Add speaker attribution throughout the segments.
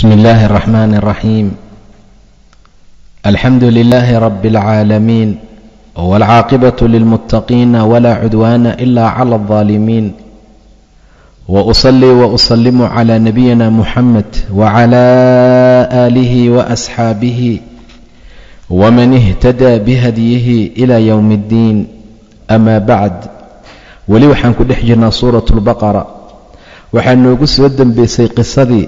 Speaker 1: بسم الله الرحمن الرحيم الحمد لله رب العالمين والعاقبة للمتقين ولا عدوان إلا على الظالمين وأصلي وأسلم على نبينا محمد وعلى آله وأصحابه ومن اهتدى بهديه إلى يوم الدين أما بعد weli waxaan ku dhex jirnaa suurat lbaqara waxaa noogu soo dembeysay qisadii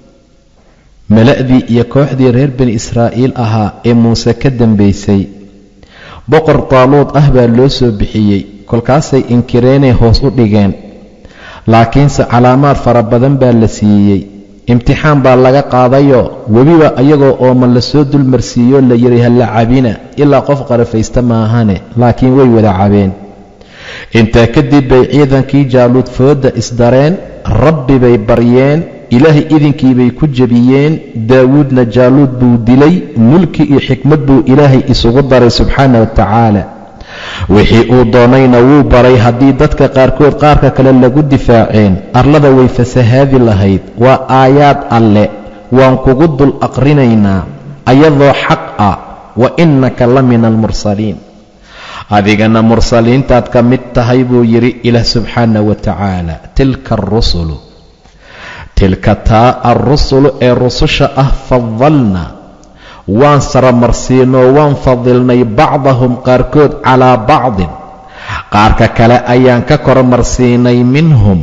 Speaker 1: mala'dii iyo kooxdii reer bani israa'iil ahaa ee muuse ka dembeysay boqor taaluud ah baa loo soo bixiyey kolkaasay inkireenay hoos u dhigeen laakiinse calaamaad fara badan baa la siiyey imtixaan baa laga qaadayoo webiba iyagoo ooman la soo dulmarsiiyoo la yidhi halla cabina ilaa qof qarafaysta maahane laakiin way wada cabeen intaa kadib bay ciidankii jaaluud fooda isdareen rabbi bay baryeen ilaahay idinkiibay ku jebiyeen daawuudna jaaluud buu dilay mulki iyo xikmad buu ilaahay isugu daray subxaana wa tacaala wixii uu doonayna wuu baray haddii dadka qaarkood qaarka kale lagu difaaceen arlada way fasahaadi lahayd waa aayaad alle waan kugu dul aqrinaynaa ayadoo xaq ah wa innaka la min almursaliin adigana mursaliintaad ka mid tahay buu yidhi ilaah subxaana wa tacaala tilka arusulu tilka taa alrusulu ee rususha ah fadalna waan saramarsiinoo waan fadilnay bacdahum qaarkood calaa bacdin qaarka kale ayaan ka kormarsiinay minhum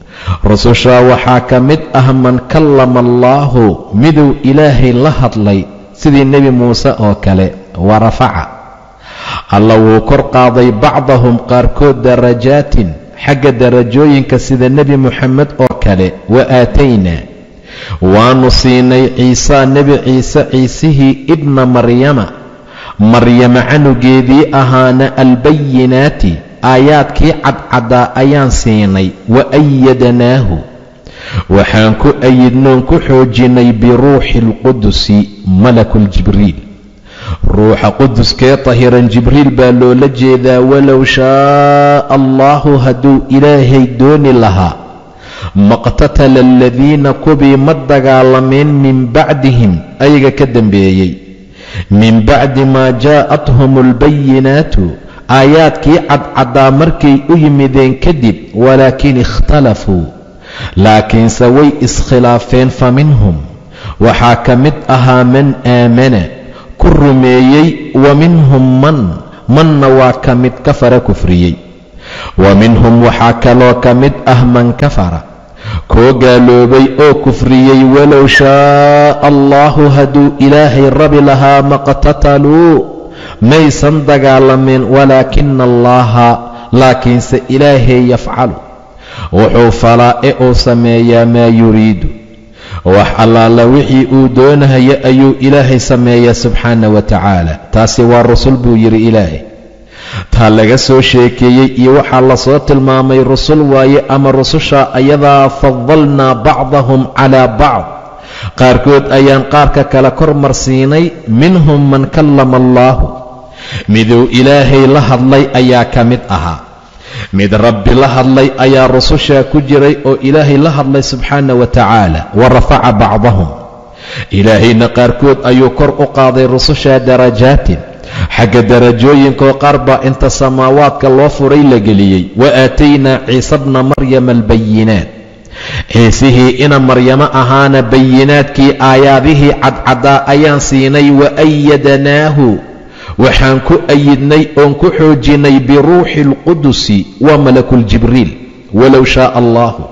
Speaker 1: rusushaa waxaa ka mid ah man kallama allaahu miduu ilaahay la hadlay sidii nebi muuse oo kale wa rafaca alla wuu kor qaaday bacdahum qaarkood darajaatin xagga darajooyinka sida nebi moxamed oo kale wa aataynaa waannu siinay ciisaa nebi ciise ciisihii ibna maryama maryama canugeedii ahaana albayinaati aayaadkii cadcaddaa ayaan siinay wa ayadanaahu waxaan ku ayidnoon ku xoojinnay biruuxi alqudusi malakuljibriil ruuxa quduskee tahiran jibriil baa loola jeedaa walow shaaa allaahu hadduu ilaahay dooni lahaa maqtatala aladiina kubii ma dagaalameen min bacdihim ayaga ka dambeeyey min bacdi maa jaa'athum albayinaatu aayaadkii cadcaddaa markay u yimideen kadib walaakin ikhtalafuu laakiinse way iskhilaafeen fa minhum waxaa ka mid ahaa man aamana ku rumeeyey wa minhum man manna waa ka mid kafara kufriyey wa minhum waxaa kaloo ka mid ah man kafara koo gaaloobay oo kufriyey walow shaaa allaahu hadduu ilaahay rabi lahaa maqtataluu maysan dagaalameen walaakina allaaha laakiinse ilaahay yafcalu wuxuu falaa ee uu sameeyaa maa yuriidu wax allaala wixii uu doonahaya ayuu ilaahay sameeyaa subxaana wa tacaala taasi waa rusul buu yidhi ilaahay taa laga soo sheekeeyey iyo waxaa lasoo tilmaamay rusul waaye ama rususha ayadaa fadalnaa bacdahum calaa bacd qaarkood ayaan qaarka kale kor marsiinay minhum man kallama allaahu miduu ilaahay la hadlay ayaa ka mid ahaa mid rabbi la hadlay ayaa rusushaa ku jiray oo ilaahay la hadlay subxaana wa tacaala wa rafaca bacdahum ilaahayna qaarkood ayuu kor u qaaday rusushaa darajaatin xagga darajooyinkaoo qaar baa inta samaawaadka loo furay la geliyey wa aataynaa ciise bna maryama albayinaat ciisihii ina maryamo ahaana bayinaadkii aayaadihii cadcaddaa ayaan siinay wa ayadanaahu waxaan ku ayidnay oon ku xoojinnay biruuxi alqudusi waa malakuljibriil walow shaaa allaahu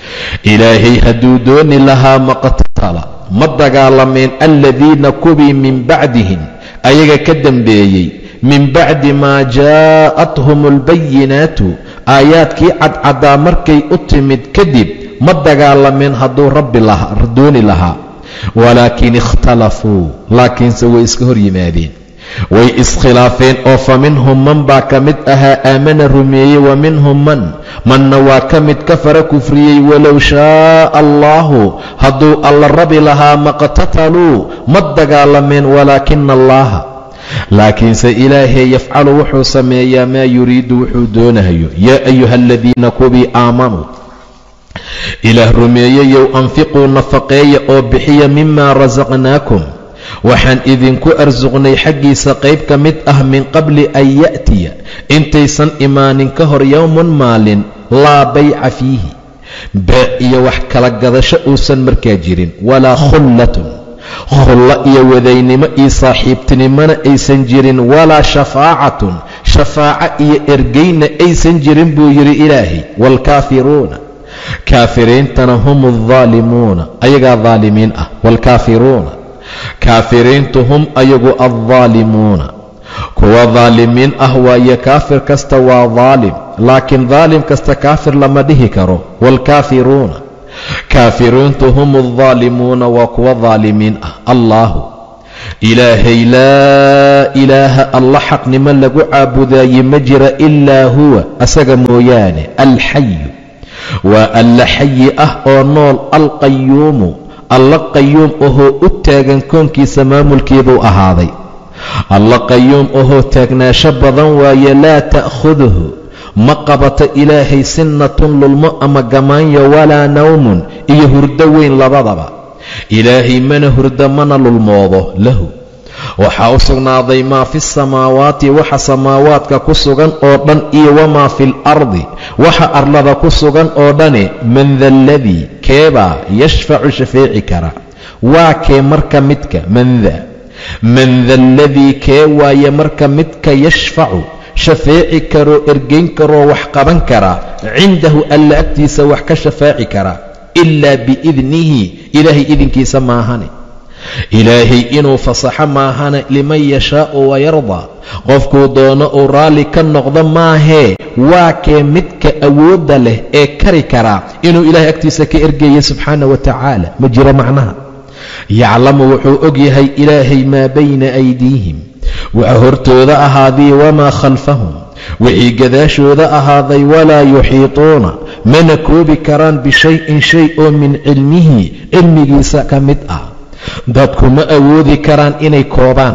Speaker 1: ilaahay hadduu dooni lahaa maqtatala ma dagaalameen aladiina kubii min bacdihim ayaga ka dambeeyey min bacdi maa jaa'athum albayinaatu aayaadkii cadcaddaa markay u timid kadib ma dagaalameen hadduu rabbi dooni lahaa walaakin ikhtalafuu laakiinse way iska hor yimaadeen way iskhilaafeen oo fa minhum man baa ka mid ahaa aamana rumeeyey wa minhum man manna waa ka mid kafara kufriyey walow shaaa allaahu hadduu alla rabi lahaa maqtataluu ma dagaalameen walaakina allaaha laakiinse ilaahay yafcalu wuxuu sameeyaa maa yuriidu wuxuu doonahayo yaa ayuha aladiina kubii aamanuu ilaah rumeeyeyow anfiquu nafaqeeya oo bixiya mimaa rasaqnaakum waxaan idinku arsuqnay xaggiisa qayb ka mid ah min qabli an ya'tiya intaysan imaanin ka hor yowmun maalin laa bayca fiihi beec iyo wax kala gadasho uusan markaa jirin walaa khullatun khullo iyo wadaynimo iyo saaxiibtinimona aysan jirin walaa shafaacatun shafaaco iyo ergeyna aysan jirin buu yidhi ilaahay waalkaafiruuna kaafiriintana hum aldaalimuuna ayagaa daalimiin ah waalkaafiruuna kaafiriintu hum ayagu aldaalimuuna kuwa daalimiin ah waaye kaafir kasta waa daalim laakiin daalim kasta kaafir lama dhihi karo waalkaafiruuna kaafiriintu hum aldaalimuuna waa kuwa daalimiin ah allaahu ilaahay laa ilaaha alla xaqnimo lagu caabudaaye ma jira ilaa huwa asaga mooyaane alxayu waa alla xayi ah oo nool alqayuumu alla qayuum ahoo u taagan koonkiisa maamulkeeduu ahaaday alla qayuum ahoo taagnaansho badan waaye laa ta'khuduhu ma qabato ilaahay sinnatun lulmo ama gamaanyo walaa nawmun iyo hurdo weyn labadaba ilaahay mana hurdo mana lulmoodo lahu waxaa u sugnaaday maa fi samaawaati waxa samaawaadka ku sugan oo dhan iyo wamaa fi alardi waxa arlada ku sugan oo dhani man da aladii keebaa yashfacu shafeeci kara waa kee marka midka manda man da aladii kee waaye marka midka yashfacu shafeeci karoo ergeyn karoo wax qaban karaa cindahu alla agtiisa wax ka shafaaci karaa ilaa biidnihi ilaahay idinkiisa maahane ilaahay inuu fasaxo maahane liman yashaa'u wayardaa qofkuu doono uu raalli ka noqdo maahee waa kee midka awoodda leh ee kari karaa inuu ilaahay agtiisa ka ergeeya subxaana wa tacaala ma jiro macnaha yaclamu wuxuu og yahay ilaahay maa bayna aydiihim waxa hortooda ahaaday wamaa khalfahum wixii gadaashooda ahaaday walaa yuxiituuna mana koobi karaan bishayin shay oo min cilmihi cilmigiisa ka mid ah dadku ma awoodi karaan inay koobaan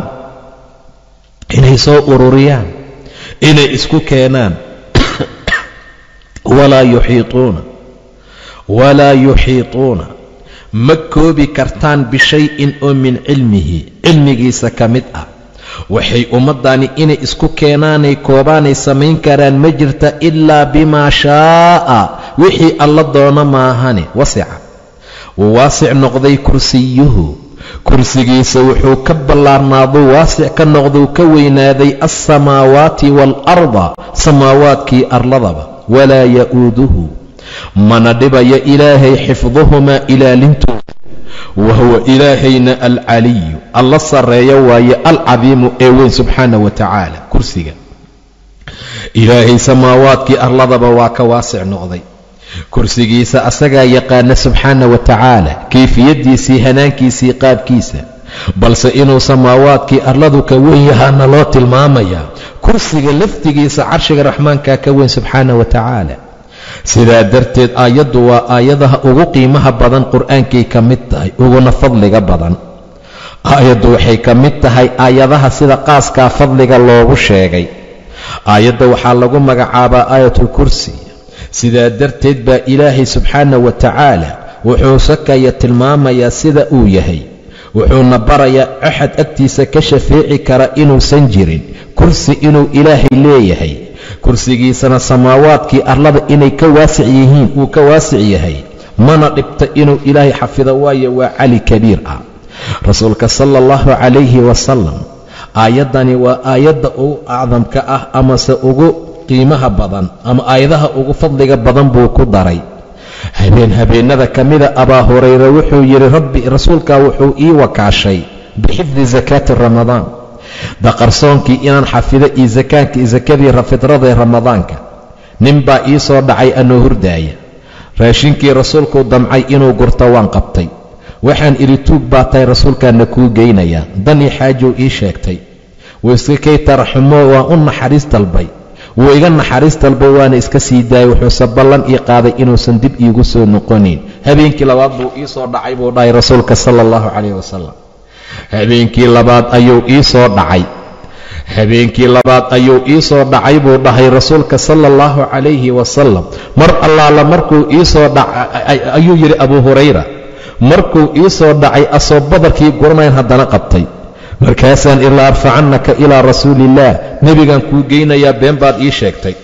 Speaker 1: inay soo ururiyaan inay isku keenaan walaa yuxiituuna walaa yuxiituuna ma koobi kartaan bishayin oo min cilmihi cilmigiisa ka mid ah waxay ummaddani inay isku keenaanay koobaanay samayn karaan ma jirta ilaa bimaa shaa'a wixii alla doono maahane wasica wuu waasic noqday kursiyuhu kursigiisa wuxuu ka ballaarnaaduu waasic ka noqduu ka weynaaday alsamaawaati waalarda samaawaadkii arladaba walaa ya'uuduhu mana dhibayo ilaahay xifduhumaa ilaalintooda wa huwa ilaahayna alcaliyu alla sarreeyo waaye alcadiimu ee weyn subxaana wa tacaala kursiga ilaahay samaawaadkii arladaba waa ka waasic noqday kursigiisa asagaa yaqaana subxaana wa tacaala kayfiyaddiisii hanaankiisii qaabkiisa balse inuu samaawaadkii arladu ka weyn yahaana loo tilmaamayaa kursiga laftigiisa carshiga raxmaankaa ka weyn subxaana wa tacaala sidaa darteed aayaddu waa aayadaha ugu qiimaha badan qur-aankay ka mid tahay uguna fadliga badan aayaddu waxay ka mid tahay aayadaha sida qaaskaa fadliga loogu sheegay aayadda waxaa lagu magacaabaa aayatulkursi sidaa darteed baa ilaahay subxaana wa tacaala wuxuu sakaya tilmaamayaa sida uu yahay wuxuuna barayaa axad agtiisa ka shafeeci kara inuusan jirin kursi inuu ilaahay leeyahay kursigiisana samaawaadkii arlada inay ka waasic yihiin wuu ka waasic yahay mana dhibta inuu ilaahay xafido waayo waa cali kabiir ah rasuulka sala allahu calayhi wasalam aayaddani waa aayadda ugu acdamka ah amase ugu qiimaha badan ama aayadaha ugu fadliga badan buu ku daray habeen habeennada ka mida abaa hurayre wuxuu yidhi rabbi rasuulkaa wuxuu ii wakaashay bixifdi sakaati ramadaan daqarsoonkii inaan xafido iyo sakaanka iyo sakadii fidradae ramadaanka nin baa ii soo dhacay anoo hurdaaya raashinkii rasuulkuu damcay inuu gurto waan qabtay waxaan idhi tuug baa tahay rasuulkaana kuu geynayaa danii xaajow ii sheegtay wuu iska kay taraxumo waan u naxariis dalbay wuu iga naxariis dalbay waana iska sii daayay wuxuuse ballan ii qaaday inuusan dib iigu soo noqonin habeenkii labaad buu ii soo dhacay buu dhahay rasuulka sala allahu calayh wasalam habeenkii labaad ayuu ii soo dhacay habeenkii labaad ayuu ii soo dhacay buu dhahay rasuulka sala allahu calayhi wasalam mar allaala markuu iisoo dhacay ayuu yidhi abuu hurayra markuu ii soo dhacay asoo badarkii guranayn haddana qabtay markaasaan ilaa arfacannaka ilaa rasuuliillaah nebigaan kuu geynayaa been baad ii sheegtay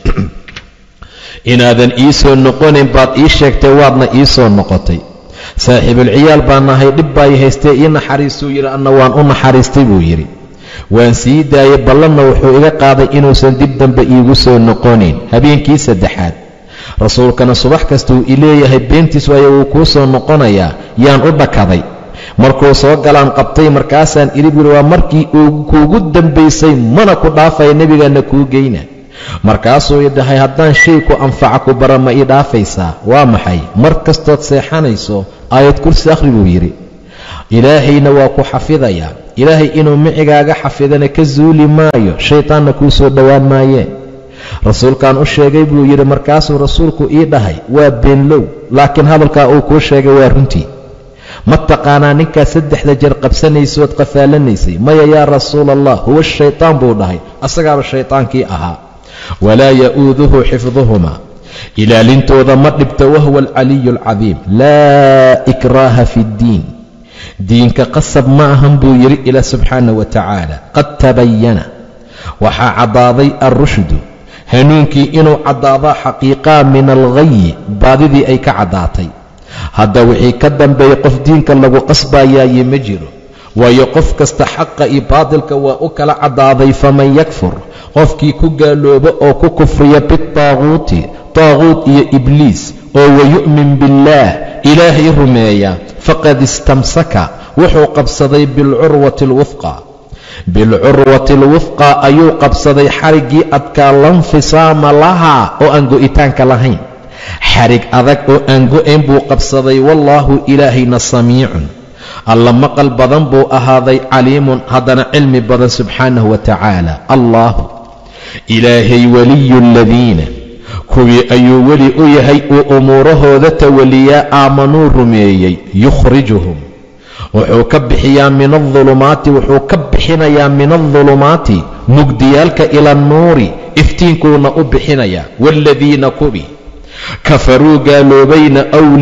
Speaker 1: inaadan ii soo noqonayn baad ii sheegtay waadna ii soo noqotay saaxiibulciyaal baa nahay dhib baay haystee ii naxariistuu yidhi anna waan u naxariistay buu yidhi waan sii daayey ballanna wuxuu iga qaaday inuusan dib dambe iigu soo noqonayn habeenkii saddexaad rasuulkana subax kastuu i leeyahay beentiis waayo wuu kuu soo noqonayaa yaan u dhakaday markuu soo galaan qabtay markaasaan idhi buuhi waa markii kuugu dambaysay mana ku dhaafaya nebigaanna kuu geyna markaasuu i dhahay haddaan shay ku anfaca ku bara ma ii dhaafaysaa waa maxay mar kastood seexanayso aayad kursi akhri buu yidhi ilaahayna waa ku xafidayaa ilaahay inuu micigaaga xafidana ka suuli maayo shaytaanna kuu soo dhowaan maayee rasuulkaan u sheegay buu yidhi markaasuu rasuulku ii dhahay waa beenlow laakiin hadalkaa uu kuu sheegay waa runtii ma taqaanaa ninkaa saddexda jeer qabsanaysood qafaalanaysay maya yaa rasuula allah huwa shaytaan buu dhahay asagaaba shaytaankii ahaa walaa ya'uuduhu xifduhuma ilaalintooda ma dhibto wahuwa alcaliyu alcadiim laa ikraaha fi ddiin diinka qasab ma ahan buu yidhi ilaa subxaana wa tacaala qad tabayana waxaa caddaaday alrushdu hanuunkii inuu caddaadaa xaqiiqaa min alghayi baadidii ay ka caddaatay hadda wixii ka dambeeyey qof diinka lagu qasbayaaye ma jiro waayo qof kasta xaqa iyo baadilka waa u kala caddaaday faman yakfur qofkii ku gaalooba oo ku kufriya bitaaquuti taaquut iyo ibliis oo wayu'min billaah ilaahay rumeeya faqad istamsaka wuxuu qabsaday bilcurwati alwufqa bilcurwati alwufqa ayuu qabsaday xariggii adkaa lanfisaama lahaa oo aan go'itaanka lahayn xarig adag oo aan go'ayn buu qabsaday wallaahu ilaahayna samiicun alla maqal badan buu ahaaday caliimun haddana cilmi badan subxaanahu wa tacaala allaahu ilaahay waliyu aladiina kuwii ayuu weli u yahay uu umuurahooda tawaliyaa aamanuu rumeeyey yukhrijuhum wuxuu ka bixiyaa min aldulumaati wuxuu ka bixinayaa min aldulumaati mugdiyaalka ila annuuri iftiinkuuna u bixinayaa waaladiina kubi kafaruu gaaloobayna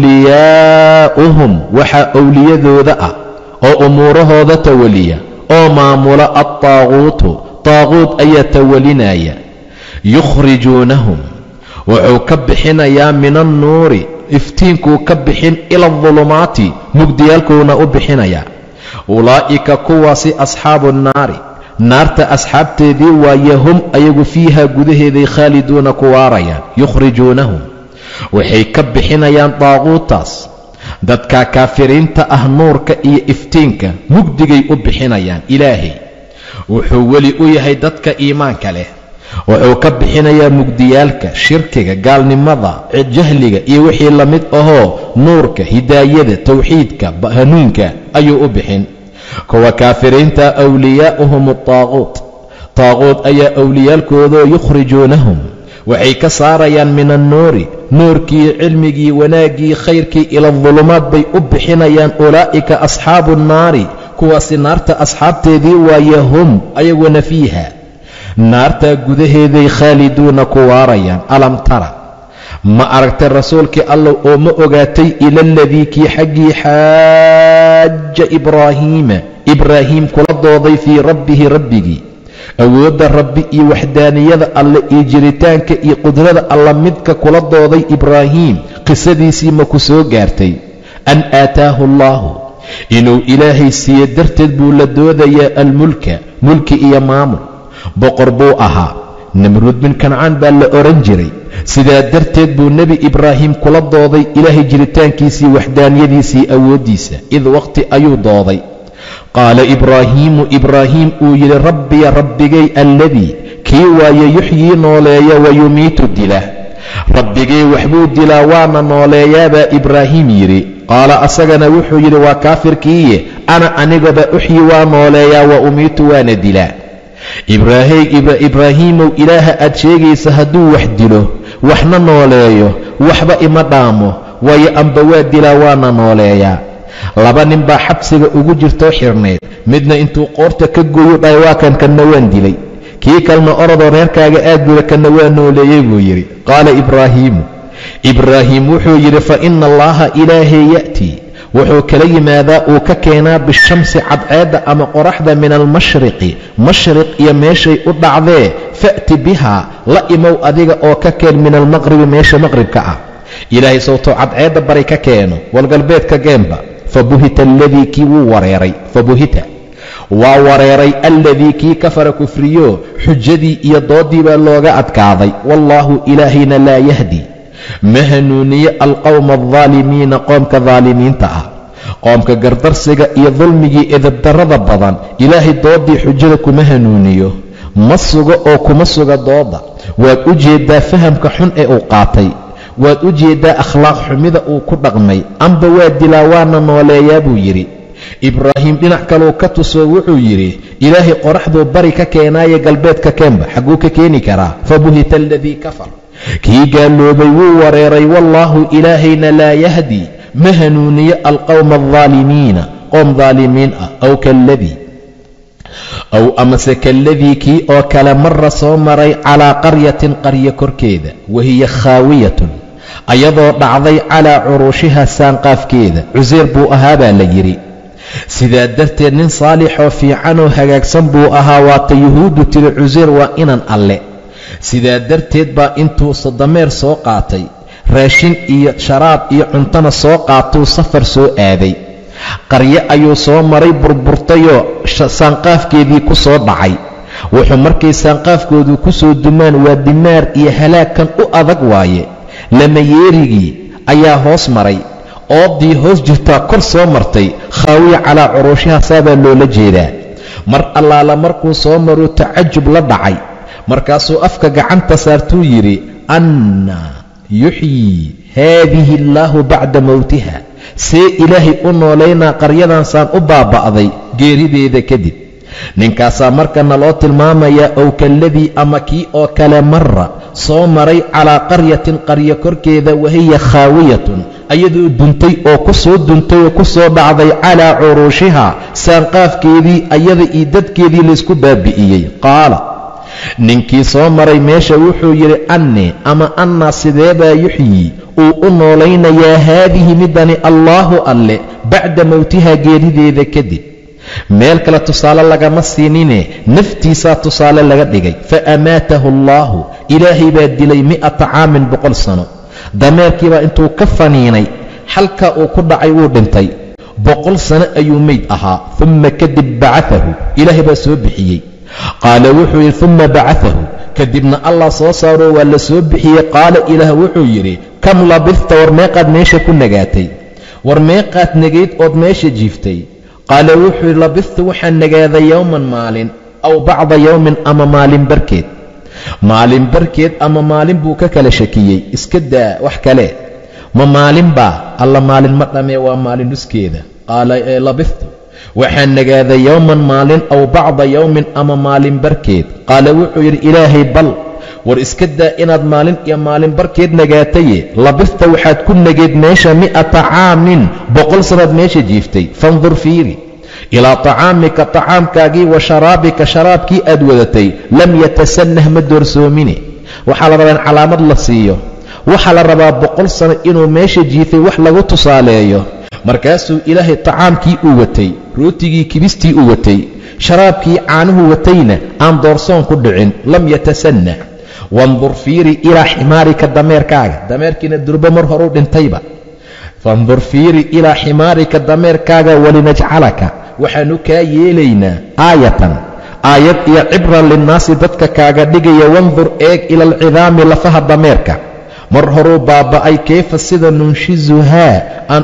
Speaker 1: wliyaa'uhum waxaa owliyadooda ah oo umuurahooda tawaliya oo maamula adtaaquutu taaquut ayaa tawalinaya yukhrijuunahum wuxuu ka bixinayaa min annuuri iftiinkuu ka bixin ila adulumaati mugdiyaalkuuna u bixinayaa ulaa'ika kuwaasi asxaabu nnaari naarta asxaabteedii waaye hum ayagu fiiha gudaheeday khaaliduuna ku waarayaan yukhrijuunahum waxay ka bixinayaan daaquutaas dadka kaafiriinta ah nuurka iyo iftiinka mugdigay u bixinayaan ilaahay wuxuu weli u yahay dadka iimaanka leh wuxuu ka bixinayaa mugdiyaalka shirkiga gaalnimada jahliga iyo wixii la mid ahoo nuurka hidaayada towxiidka hanuunka ayuu u bixin kuwa kaafiriinta wliyaa'uhum ataaquut taaquut ayaa owliyaalkoodoo yukhrijuunahum waxay ka saarayaan min annuuri nuurkii cilmigii wanaaggii khayrkii ila adulumaad bay u bixinayaan ulaa'ika asxaabu nnaari kuwaasi naarta asxaabteedii waaye hum ayaguna fiiha naartaa gudaheeday khaaliduuna ku waarayaan alam tara ma aragtay rasuulkii allah oo ma ogaatay ila aladii kii xaggii xaaja ibraahiima ibraahiim kula dooday fii rabbihi rabbigii awoodda rabbi iyo waxdaaniyada alle iyo jiritaanka iyo qudrada alla midka kula dooday ibraahiim qisadiisii ma ku soo gaartay an aataahu allaahu inuu ilaahay siiye darteed buu la doodayaa almulka mulki iyo maamul boqor buu ahaa namruud bin kancaan baa la odhan jiray sidaa darteed buu nebi ibraahim kula dooday ilaahay jiritaankiisii waxdaaniyadiisii awooddiisa id waqti ayuu dooday qaala ibraahiimu ibraahiim uu yidhi rabbiya rabbigay alladii kii waaye yuxyii nooleeya wayumiitu dila rabbigay waxbuu dilaa waana nooleeyaabaa ibraahiim yidhi qaala asagana wuxuu yidhi waa kaafirkiiye ana anigaba uxyi waa nooleeyaa wa umiitu waana dilaa ibraahiimow ilaaha aad sheegaysa hadduu wax dilo waxna nooleeyo waxba ima dhaamo waayo amba waa dilaa waana nooleeyaa laba nin baa xabsiga ugu jirtoo xirnayd midna intuu qoorta ka gooyu dhahay waa kan kanna waan dilay kii kalena orodoo reerkaaga aad buda kana waa nooleeyey buu yidhi qaala ibraahiimu ibraahim wuxuu yidhi fa ina allaha ilaahay ya'tii wuxuu kala yimaadaa uu ka keenaa bishamsi cadceedda ama qoraxda min almashriqi mashriq iyo meeshay u dhacdee fa'ti bihaa la imow adiga oo ka keen min almaqribi meesha maqribka ah ilaahay sowtoo cadceedda bari ka keeno walgalbeedka geenba fabuhita aladii kii wuu wareeray fabuhita waa wareeray alladii kii kafara kufriyo xujadii iyo doodii baa looga adkaaday wallaahu ilaahayna laa yahdi ma hanuuniye alqowma aldaalimiina qoomka daalimiinta ah qoomka gardarsiga iyo dulmigii edabdarrada badan ilaahay doodii xujada kuma hanuuniyo ma sugo oo kuma suga dooda waad u jeeddaa fahamka xun ee uu qaatay waad u jeeddaa akhlaaq xumida uu ku dhaqmay amba waa dilaa waana nooleeyaa buu yidhi ibraahim dhinac kaluu ka tusoo wuxuu yidhi ilaahay qoraxduu bari ka keenaaye galbeedka keenba xagguu ka keeni karaa fabuhita aladii kafar kii gaaloobay wuu wareeray wallaahu ilaahayna laa yahdi ma hanuuniyo alqowma aldaalimiina qoom daalimiin ah aw kaladii aw amase kaladii kii oo kale mara soo maray calaa qaryatin qaryo korkeeda wahiya khaawiyatun ayadoo dhacday calaa curuushiha saanqaafkeeda cuseyr buu ahaa baa la yidhi sidaa darteed nin saalixoo fiicanoo hagaagsan buu ahaa waata yuhuuddu tiri cuseyr waa inan alle sidaa darteed baa intuu sodomeer soo qaatay raashin iyo sharaab iyo cuntona soo qaatuu safar soo aaday qaryo ayuu soo maray burburtayoo saanqaafkeedii ku soo dhacay wuxuu markay saanqaafkoodu ku soo dumaan waa dimaar iyo halaagkan u adag waaye lamayeerigii ayaa hoos maray oodii hoos jirtaa kor soo martay khaawiya calaa curuushaha saabaa loola jeedaa mar allaala markuu soo maruu tacajub la dhacay markaasuu afka gacanta saartuu yidhi anna yuxyii haadihi allaahu bacda mowtiha see ilaahay u noolaynaa qaryadan saan u baaba'day geerideeda kadib ninkaasaa marka naloo tilmaamayaa ow kaladii ama kii oo kale mara soo maray calaa qaryatin qaryo korkeeda wahiya khaawiyatun ayadoo duntay oo ku soo duntay oo ku soo dhacday calaa curuushiha saanqaafkeedii ayada iyo dadkeedii laysku baabi'iyey qaala ninkii soo maray meesha wuxuu yidhi annii ama annaa sideebaa yuxyii uu u noolaynayaa haadihi midani allaahu alle bacda mowtiha geerideeda kadib meel kale tusaale lagama siinine naftiisaa tusaale laga dhigay fa amaatahu allaahu ilaahay baa dilay mi'ata caamin boqol sano dameerkiibaa intuu ka faniinay xalkaa uu ku dhacay wuu dhintay boqol sano ayuu meyd ahaa umma kadib bacaahu ilaahay baa soo bixiyey qaala wuxuu yidhi umma bacaahu kadibna allah soo saaroo waa la soo bixiyey qaala ilaah wuxuu yidhi kam labista war meeqaad meesha ku nagaatay war meeqaad negayd ood meesha jiiftay qaala wuxuu yidhi labistu waxaan nagaaday yowman maalin aw bacda yowmin ama maalin barkeed maalin barkeed ama maalin buu ka kala shakiyey iska daa wax kale ma maalin baa alla maalin ma dhamee waa maalin nuskeeda qaala labistu waxaan nagaaday yowman maalin aw bacda yowmin ama maalin barkeed qaala wuxuu yidhi ilaahay bal war iska daa inaad maalin iyo maalin barkeed nagaataye labista waxaad ku nageed meesha mi'ata caamin boqol sannaad meesha jiiftay fandur fiiri ilaa tacaamika tacaamkaagii wa sharaabika sharaabkii aad wadatay lam yatasannah ma doorsoomine waxaa la rabaa in calaamad la siiyo waxaa la rabaa boqol sano inuu meesha jiifay wax lagu tusaaleeyo markaasuu ilaahay tacaamkii uu watay rootigii kibistii uu watay sharaabkii caanuhu watayna aan doorsoon ku dhicin lam yatasannah wandur fiiri ilaa ximaarika dameerkaaga dameerkiina durbo mar horuu dhintayba fandur fiiri ilaa ximaarika dameerkaaga walinajcalaka waxaanu kaa yeelaynaa aayatan aayad iyo cibran linnaasi dadka kaaga dhigaya wandur eeg ila alcidaami lafaha dameerka mar horuu baaba'ay kayfa sida nunshizuhaa aan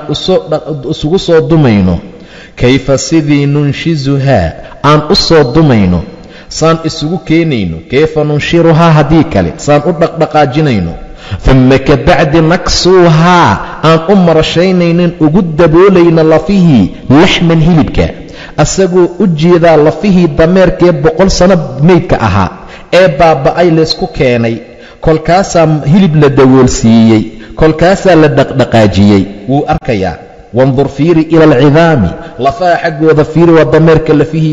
Speaker 1: isugu soo dumayno kayfa sidii nunshizuhaa aan u soo dumayno saan isugu keenayno kayfa nunshiruhaa haddii kale saan u dhaqdhaqaajinayno dumma ka bacdi naksuuhaa aan u marashaynaynin ugu daboolayno lafihii laxman hilibka asagoo u jeedaa lafihii dameerkee boqol sano meydka ahaa ee baaba'ay laysku keenay kolkaasaa hilib la dawoolsiiyey kolkaasaa la dhaqdhaqaajiyey wuu arkayaa wandur fiiri ila alcidaami lafaha xaggooda fiiri waa dameerka lafihiise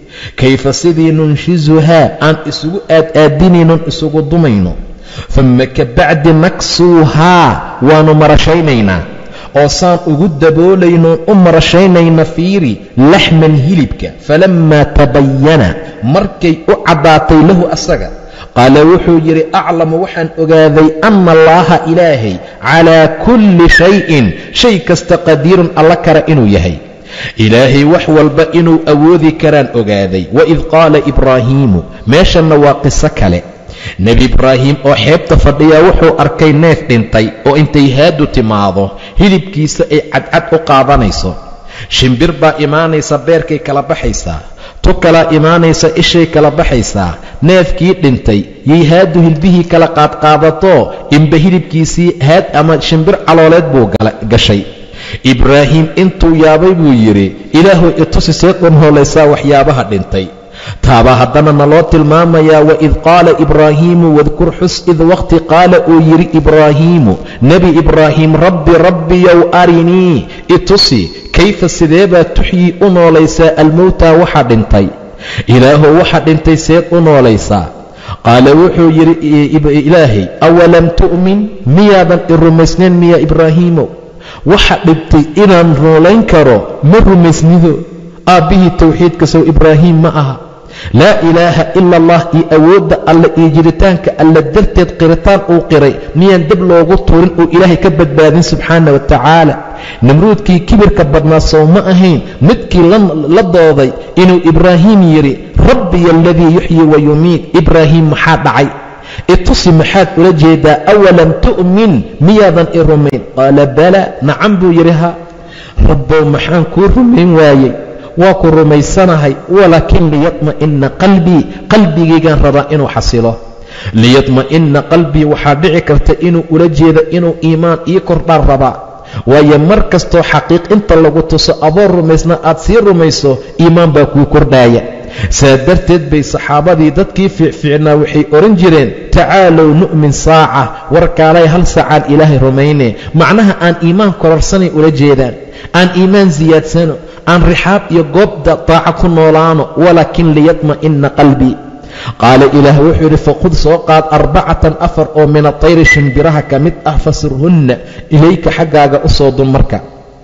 Speaker 1: kayfa sidii nunshizuhaa aan isugu aad-aadinaynon isugu dumayno dumma ka bacdi naksuuhaa waannu marashaynaynaa oo saan ugu daboolaynoon u marashaynayna fiiri laxman hilibka falammaa tabayana markay u caddaatay lahu asaga qaala wuxuu yidhi aclamu waxaan ogaaday anna allaaha ilaahay calaa kulli shayin shay kasta qadiirun alla kara inuu yahay ilaahay wax walba inuu awoodi karaan ogaaday waid qaala ibraahiimu meeshanna waa qiso kale nebi ibraahim oo xeebta fadhiyaa wuxuu arkay neef dhintay oo intay haadu timaado hilibkiisa ay cadcad u qaadanayso shimbir baa imaanaysa beerkay kala baxaysaa tu kalaa imaanaysa ishay kala baxaysaa neefkii dhintay yay haadu hilbihii kala qaadqaadato inba hilibkiisii haad ama shimbir calooleed buu gashay ibraahim intuu yaabay buu yidhi ilaahuw itusi see qunhoolaysaa waxyaabaha dhintay taabaa haddana naloo tilmaamayaa waid qaala ibraahiimu wadkur xus id waqti qaala uu yidhi ibraahiimu nebi ibraahim rabbi rabbiyow arinii itusi kayfa sideebaa tuxyii u noolaysaa almowtaa waxa dhintay ilaahow waxa dhintay seed u noolaysaa qaala wuxuu yidhi ilaahay awalam tu'min miyaadan i rumaysnayn miya ibraahiimow waxa dhintay inaan noolayn karo ma rumaysnido aabbihii towxiidka sow ibraahiim ma aha laa ilaaha ila allah iyo awoodda alle iyo jiritaanka alle darteed qiritaan uu qiray miyaan deb loogu tuurin uu ilaahay ka badbaadin subxaana wa tacaala nimruudkii kibirka badnaa sow ma ahayn midkii la dooday inuu ibraahim yidhi rabbiya aladii yuxyi wa yumiid ibraahim maxaa dhacay itusi maxaad ula jeedaa awalam tu'min miyaadan i rumayn qaala bala nacan buu yidhi ha rabbow maxaan kuu rumayn waayey waa ku rumaysanahay walaakin liyadma'ina qalbii qalbigaygaan rabaa inuu xasilo liyadma'ina qalbii waxaa dhici karta inuu ula jeeda inuu iimaan ii kordhaan rabaa waayo mar kastoo xaqiiq inta lagu tuso adoo rumaysna aad sii rumayso iimaan baa kuu kordhaaya saa darteed bay saxaabadii dadkii fiicfiicnaa waxay odhan jireen tacaalow nu'min saaca warkaalay hal saacaan ilaahay rumayne macnaha aan iimaan kororsanay ula jeedaan aan iimaan siyaadsano aan rixaab iyo goobda daaca ku noolaano walaakin liyadma'ina qalbii qaala ilaah wuxuu yidhi faqud soo qaad arbacatan afar oo min atayri shimbiraha ka mid ah fasurhunna ilayka xaggaaga u soo dun marka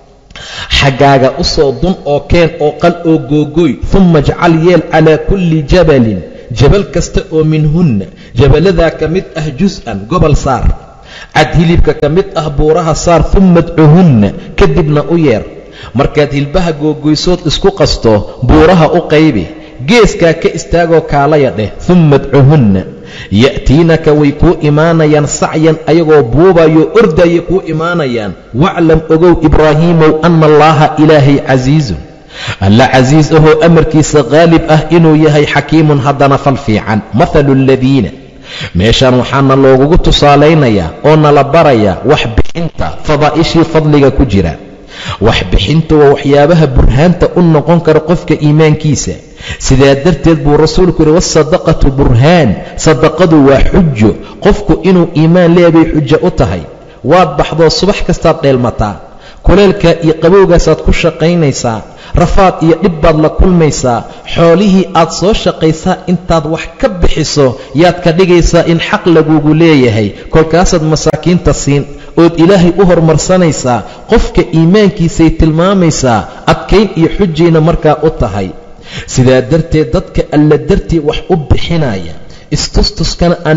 Speaker 1: xaggaaga u soo dun oo keen oo qal oo googooy humma jcal yeel calaa kulli jabalin jabal kasta oo minhunna jaballadaa ka mid ah jus-an gobol saar cad hilibka ka mid ah buuraha saar humma dcuhunna kadibna u yeer markaad hilbaha googoysood isku qasto buuraha u qaybi geeskaa ka istaagoo kaalaya dheh humma dcuhunna ya'tiinaka way kuu imaanayaan sacyan ayagoo buubayo ordaya kuu imaanayaan waclam ogow ibraahiimow anna allaaha ilaahay casiizun alla casiis ahoo amarkiisa qaalib ah inuu yahay xakiimun haddana fal fiican mathalu aladiina meeshaan waxaana loogugu tusaalaynayaa oo nala barayaa wax bixinta fadaa'ishii fadliga ku jira wax bixinta waa waxyaabaha burhaanta u noqon kara qofka iimaankiisa sidaa darteed buu rasuulku yidhi waasadaqatu burhaan sadaqadu waa xujo qofku inuu iimaan leebay xujo u tahay waad baxdoo subax kastaad dheelmataa kuleelkaa iyo qabowgaasaad ku shaqaynaysaa rafaad iyo dhib baad la kulmaysaa xoolihii aad soo shaqaysaa intaad wax ka bixiso yaad ka dhigaysaa in xaq lagugu leeyahay kolkaasaad masaakiinta siin ood ilaahay u hormarsanaysaa qofka iimaankiisay tilmaamaysaa adkayn iyo xujayna markaa u tahay sidaa darteed dadka alla dartii wax u bixinaya istustuskana aan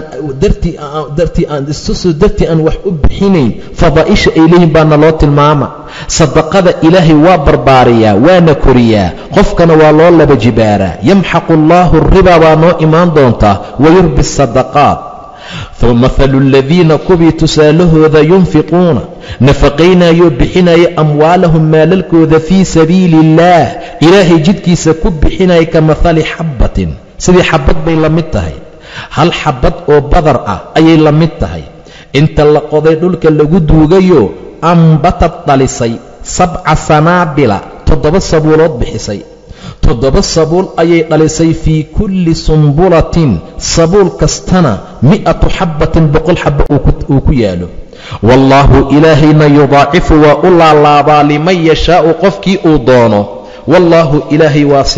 Speaker 1: istustus dartii aan wax u bixinayn fadaa'isha ay leeyihin baana loo tilmaama sadaqada ilaahay waa barbaariyaa waana koriyaa qofkana waa loo laba jibaaraa yamxaqu allaahu ribaa baa noo imaan doontaa wayurbi asadaqaat mahalu aladiina kuwii tusaalahooda yunfiquuna nafaqaynayoo bixinaya amwaalahum maalalkooda fii sabiili illaah ilaahay jidkiisa ku bixinaya ka mahali xabbatin sidii xabbad bay la mid tahay hal xabbad oo badar ah ayay la mid tahay inta la qoday dhulka lagu duugayo ambatad dhalisay sabca sanaabila toddoba sabuulood bixisay toddoba sabuul ayay dhalisay fii kulli sumbulatin sabuul kastana mi'atu xabbatin boqol xabba uu ku yaalo wallaahu ilaahayna yudaacifu waa u laalaabaa liman yashaa'u qofkii uu doono wallaahu ilaahay waasicun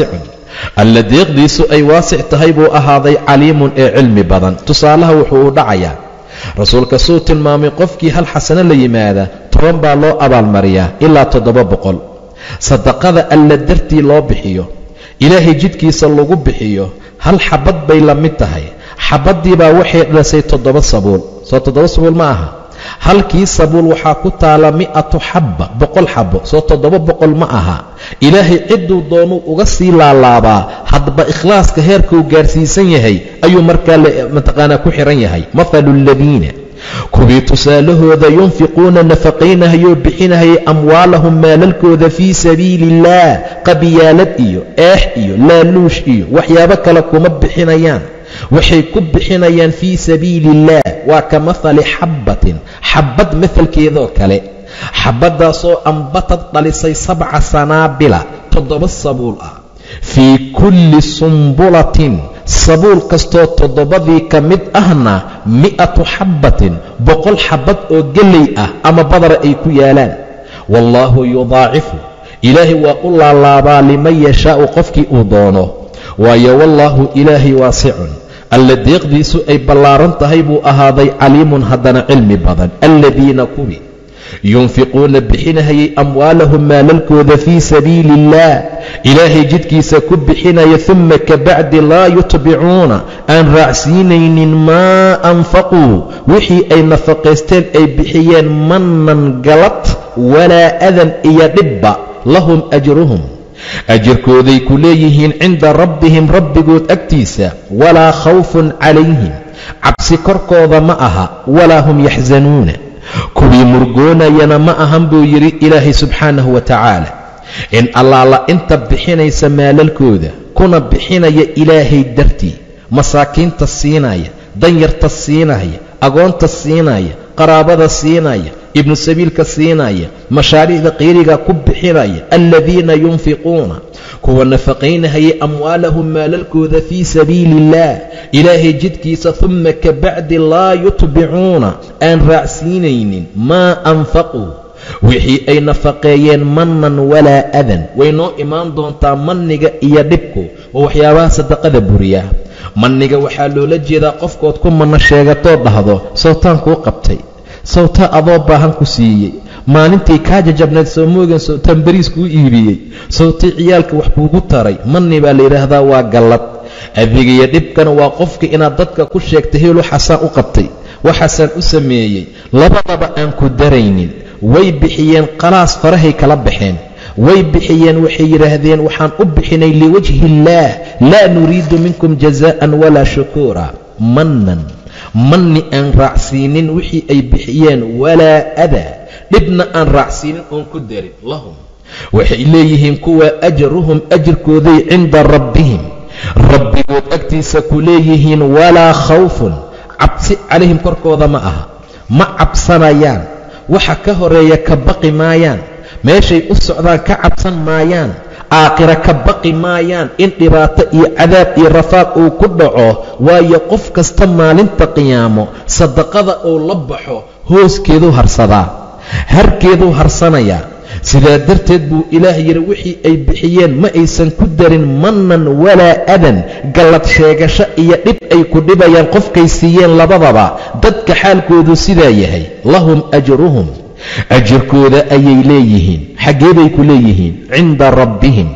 Speaker 1: alla deeqdiisu ay waasic tahay buu ahaaday caliimun ee cilmi badan tusaalaha wuxuu u dhacayaa rasuulka suu tilmaamay qofkii hal xasano la yimaada toban baa loo abaalmariyaa ilaa toddoba boqol sadaqada alla dartii loo bixiyo ilaahay jidkiisa lagu bixiyo hal xabad bay la mid tahay xabaddiibaa waxay dhasay toddoba sabuul soo toddoba sabuul ma aha halkii sabuul waxaa ku taala mi'atu xabba boqol xabbo soo toddoba boqol ma aha ilaahay cidduu doonuu uga sii laalaabaa haddaba ikhlaaska heerkuu gaarsiisan yahay ayuu markaa mataqaanaa ku xihan yahay mathalu aladiina kuwii tusaalahooda yunfiquuna nafaqaynahayoo bixinahayay amwaalahum maalalkooda fii sabiili illaah qabiyaalad iyo eex iyo laaluush iyo waxyaabo kale kuma bixinayaan waxay ku bixinayaan fii sabiili illaah waa ka mahali xabbatin xabbad mahalkeedoo kale xabbaddaasoo ambatad dhalisay sabca sanaabila toddoba sabuul ah fii kulli sumbulatin sabuul kastoo toddobadii ka mid ahna mi'atu xabbatin boqol xabbad oo gelley ah ama badara ay ku yaalaan wallaahu yudaacifu ilaahay waa u laalaabaa liman yashaa'u qofkii uu doono waayo wallaahu ilaahay waasicun alla deeqdiisu ay ballaaran tahay buu ahaaday caliimun haddana cilmi badan alladiina kuwi yunfiquuna bixinahayay amwaalahum maalalkooda fii sabiili illaah ilaahay jidkiisa ku bixinaya uma kabacdi laa yutbicuuna aan raacsiinaynin maa anfaquu wixii ay nafaqaysteen ay bixiyeen mannan galad walaa adan iyo dhibba lahum ajruhum ajirkooday ku leeyihiin cinda rabbihim rabbigood agtiisa walaa khawfun calayhim cabsi korkooda ma aha walaa hum yaxsanuuna kuwii murgoonayana ma ahan buu yidhi ilaahay subxaanahu wa tacaala in allaala inta bixinaysa maalalkooda kuna bixinaya ilaahay dartii masaakiinta siinaya danyarta siinaya agoonta siinaya qaraabada siinaya ibnu sabiilka siinaya mashaariicda qiiriga ku bixinaya aladiina yunfiquuna kuwa nafaqaynahayay amwaalahum maalalkooda fii sabiili illaah ilaahay jidkiisa uma kabacdi laa yutbicuuna aan raacsiinaynin maa anfaquu wixii ay nafaqeeyeen mannan walaa adan way noo imaan doontaa manniga iyo dhibku waa waxyaabaha sadaqada buriya manniga waxaa loola jeedaa qofkood ku manno sheegatoo dhahdo sawtaan kuu qabtay sawtaa adoo baahan ku siiyey maalintii kaa jajabnayd soo moogan sawtaan bariis kuu iibiyey sawtii ciyaalka wax kuugu taray manni baa layidhaahdaa waa gallad adigiyo dhibkana waa qofka inaad dadka ku sheegtay heel waxaasaan u qabtay waxaasaan u sameeyey labadaba aan ku daraynin way bixiyeen qalaas farahay kala baxeen way bixiyeen waxay yidhaahdeen waxaan u bixinay liwajhi illaah laa nuriidu minkum jazaa'an walaa shukuura mannan manni aan raacsiinin wixii ay bixiyeen walaa adaa dhibna aan raacsiinin oon ku darin lahum waxay leeyihiin kuwa ajaruhum ajirkooday cinda rabbihim rabbigood agtiisa ku leeyihiin walaa khawfun cabsi calayhim korkooda ma aha ma cabsanayaan waxa ka horeeya ka baqi maayaan meeshay u socdaan ka cabsan maayaan aakhira ka baqi maayaan in dhibaato iyo cadaab iyo rafaaq uu ku dhaco waayo qof kasta maalinta qiyaamo sadaqada uu la baxo hooskeeduu harsadaa harkeeduu harsanayaa sidaa darteed buu ilaah yidhi wixii ay bixiyeen ma aysan ku darin mannan walaa adan gallad sheegasho iyo dhib ay ku dhibayaan qofkay siiyeen labadaba dadka xaalkoodu sidaa yahay lahum ajruhum ajirkooda ayay leeyihiin xaggee bay ku leeyihiin cinda rabbihim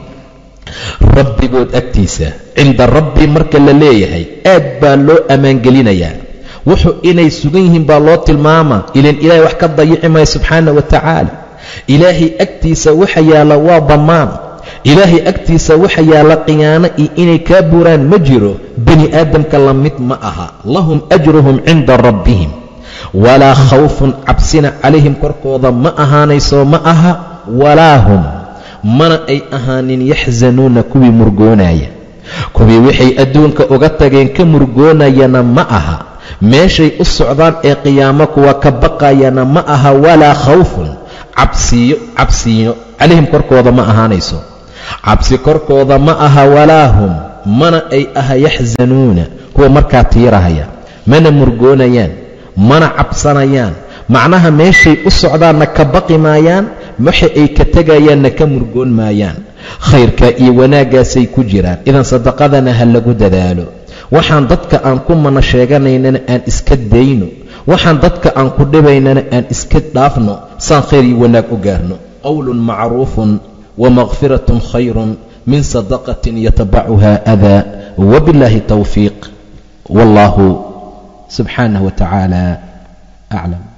Speaker 1: rabbigood agtiisa cinda rabbi marka la leeyahay aad baa loo ammaangelinayaa wuxuu inay sugan yihiin baa loo tilmaamaa ilan ilaahay wax ka dayici maayo subxaana wa tacaala ilaahay agtiisa waxa yaalla waa dammaan ilaahay agtiisa waxa yaalla khiyaano iyo inay kaa buraan ma jiro bani aadamka la mid ma aha lahum ajruhum cinda rabbihim walaa khawfun cabsina calayhim korkooda ma ahaanayso ma aha walaa hum mana ay ahaanin yaxsanuuna kuwii murgoonaya kuwii waxay adduunka uga tageen ka murgoonayana ma aha meeshay u socdaan ee qiyaamo kuwa ka baqayana ma aha walaa khawfun cabsiyo cabsiino calayhim korkooda ma ahaanayso cabsi korkooda ma aha walaa hum mana ay aha yaxsanuuna kuwa markaa tiirahaya mana murgoonayaan mana cabsanayaan macnaha meeshay u socdaanna ka baqi maayaan waxa ay ka tegayaanna ka murgoon maayaan khayrka iyo wanaaggaasay ku jiraan idan sadaqadana ha lagu dadaalo waxaan dadka aan ku mana sheeganaynana aan iska dayno waxaan dadka aan ku dhibaynana aan iska dhaafno saan khayr iyo wanaag u gaarno qowlun macruufun wamakfiratun khayrun min sadaqatin yatabacuha adaa wabillaahi towfiiq wallahu subxaanah wa tacaala aclam